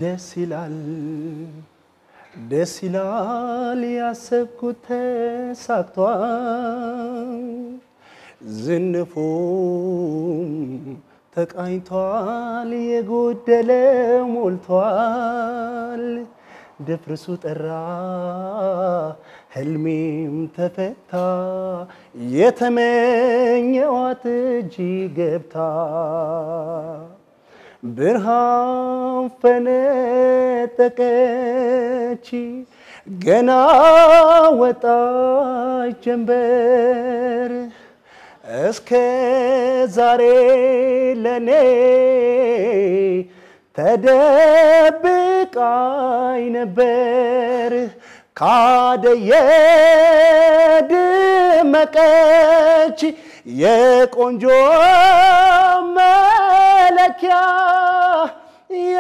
ደስ ይላል ደስ ይላል ያሰብኩት ተሳክቷል ዝንፉም ተቃኝቷል የጎደለ ሞልቷል ድፍርሱ ጠራ ህልሜም ተፈታ የተመኘዋት እጅ ገብታ ብርሃን ፈነጠቀች ገና ወጣች ጀንበር እስከ ዛሬ ለኔ ተደብቃኝ ነበር ካደየ ድመቀች የቆንጆ መለኪያ